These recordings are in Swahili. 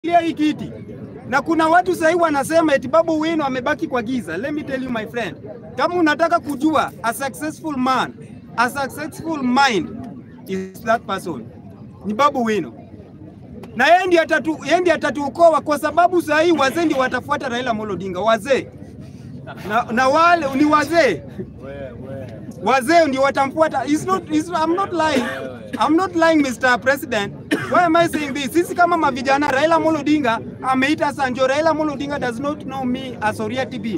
Kia hii kiti na kuna watu sahii wanasema eti Babu Wino amebaki kwa giza. Let me tell you my friend, kama unataka kujua a successful man, a successful mind is that person, ni Babu Wino na yeye ndiye atatu, yeye ndiye atatuokoa kwa sababu saa hii wazee ndio watafuata Raila Amolo Odinga, wazee na, na wale ni wazee wazee ndio watamfuata. It's not, it's, I'm not lying. I'm not lying Mr. President. Why am I saying this? Sisi kama mavijana, Raila Amolo Odinga ameita Sanjo. Raila Amolo Odinga does not know me as Oria TB.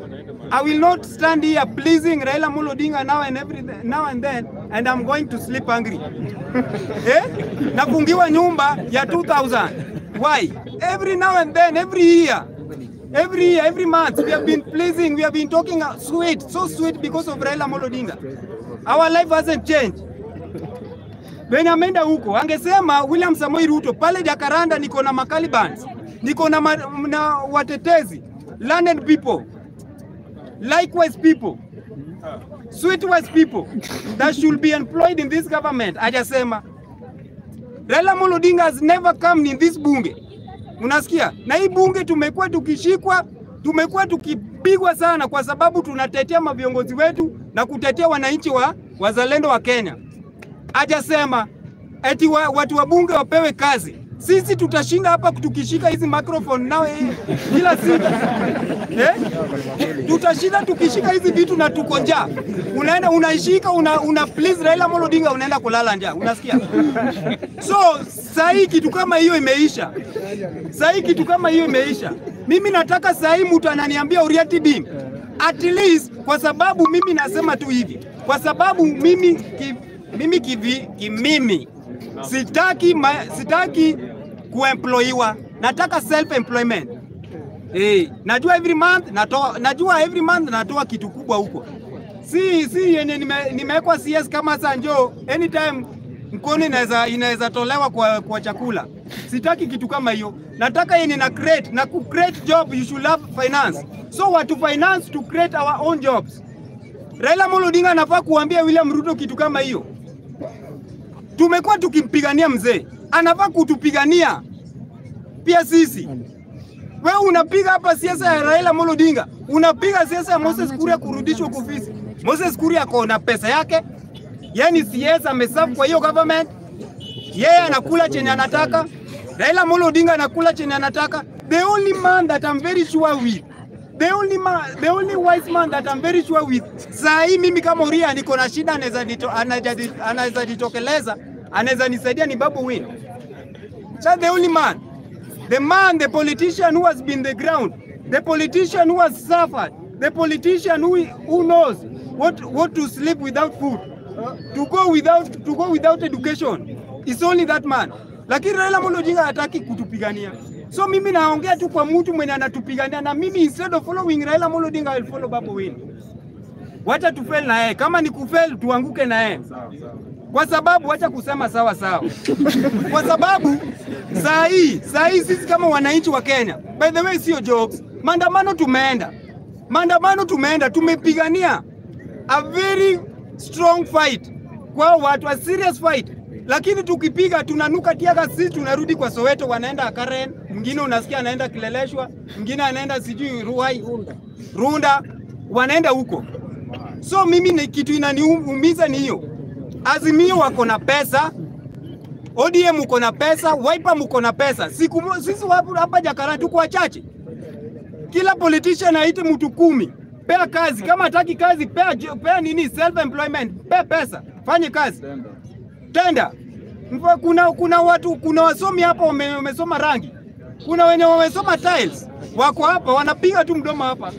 I will not stand here pleasing Raila Amolo Odinga now and every now and then and I'm going to sleep hungry. eh? Nafungiwa nyumba ya 2000. Why? Every now and then, every year. Every year, every month, we have been pleasing, we have been talking uh, sweet, so sweet because of Raila Amolo Odinga. Our life hasn't changed. Venye ameenda huko, angesema William Samoei Ruto pale Jakaranda, niko na Makalibans, niko na, ma, na watetezi, learned people, likewise people, sweet wise people that should be employed in this government. Hajasema. Raila Amolo Odinga has never come in this bunge. Unasikia? Na hii bunge tumekuwa tukishikwa, tumekuwa tukipigwa sana kwa sababu tunatetea maviongozi wetu na kutetea wananchi wa wazalendo wa Kenya. Hajasema eti wa, watu wa bunge wapewe kazi. Sisi tutashinda hapa tukishika hizi microphone nao eh, kila siku eh? Tutashinda tukishika hizi vitu na tuko njaa. Unaenda unaishika una, una please Raila Amolo Odinga unaenda kulala njaa. Unasikia? So saa hii kitu kama hiyo imeisha. Saa hii kitu kama hiyo imeisha. Mimi nataka saa hii mtu ananiambia Uriati Bim. At least kwa sababu mimi nasema tu hivi. Kwa sababu mimi ki, mimi kivi, kimimi sitaki ma, sitaki kuemployiwa. Nataka self employment. Eh, najua every month natoa najua every month natoa kitu kubwa huko. Si si yenye nime- nimewekwa CS kama Sanjo anytime mkono inaweza inaweza tolewa kwa, kwa chakula. Sitaki kitu kama hiyo. Nataka yenye na create na ku create job you should have finance. So watu finance to create our own jobs. Raila Amolo Odinga anafaa kuambia William Ruto kitu kama hiyo. Tumekuwa tukimpigania mzee, anafaa kutupigania pia sisi. Wewe unapiga hapa siasa ya Raila Amolo Odinga, unapiga siasa ya Moses Kuria kurudishwa kwa ofisi. Moses Kuria ako na pesa yake, yani CS ameserve kwa hiyo government, yeye anakula chenye anataka. Raila Amolo Odinga anakula chenye anataka. The only man that I'm very sure with the only man, the only wise man that I'm very sure with. Saa hii mimi kama Uria niko na shida, anaweza nito- anaweza- anaweza jitokeleza, anaweza nisaidia ni Babu Wino. That's the only man. The man, the politician who has been the ground, the politician who has suffered, the politician who, who knows what, what to sleep without food, to go without, to go without education. It's only that man. Lakini Raila Amolo Odinga hataki kutupigania. So mimi naongea tu kwa mtu mwenye anatupigania na mimi instead of following Raila Amolo Odinga I will follow Babu Wino. Wacha tufail na yeye. Kama ni kufail tuanguke na yeye. Kwa sababu wacha kusema sawa sawa. Kwa sababu saa hii saa hii sisi kama wananchi wa Kenya, by the way, sio jokes. Maandamano tumeenda, maandamano tumeenda, tumepigania a very strong fight kwa watu, a serious fight, lakini tukipiga tunanuka tiaga, sisi tunarudi kwa Soweto, wanaenda Karen, mwingine unasikia anaenda Kileleshwa, mwingine anaenda sijui Ruai, Runda, wanaenda huko. So mimi ni kitu inaniumiza ni hiyo, Azimio wako na pesa ODM uko na pesa, Wiper mko na pesa. Siku mo- sisi wapo hapa Jakarta tuko wachache. Kila politician aite mtu kumi. Pea kazi, kama hataki kazi pea, jo- pea nini self employment, pea pesa, fanye kazi. Tenda. Mfa- Kuna kuna watu kuna wasomi hapa wame- wamesoma rangi. Kuna wenye wamesoma tiles. Wako hapa wanapiga tu mdomo hapa.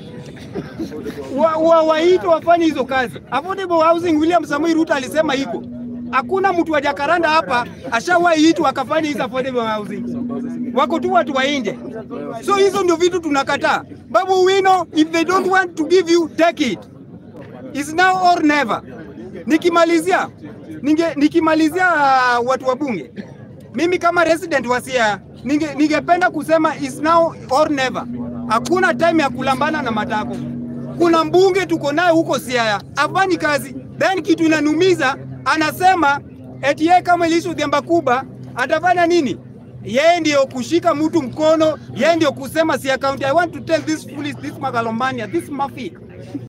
Wa, wa, waite wafanye hizo kazi. Affordable housing William Samoei Ruto alisema iko. Hakuna mtu wa Jakaranda hapa ashawahi itwa akafanya hizo affordable housing. Wako tu watu wa nje. So hizo ndio vitu tunakataa. Babu Wino, if they don't want to give you, take it. It's now or never. Nikimalizia ninge, nikimalizia uh, watu wa bunge, mimi kama resident wa Siaya ninge, ningependa kusema is now or never. Hakuna time ya kulambana na matako. Kuna mbunge tuko naye huko Siaya afanyi kazi, then kitu inanumiza, anasema eti yeye kama Lissu Themba Kuba atafanya nini? yeye ndio kushika mtu mkono, yeye ndio kusema si account. I want to tell this foolish, this megalomania, this mafia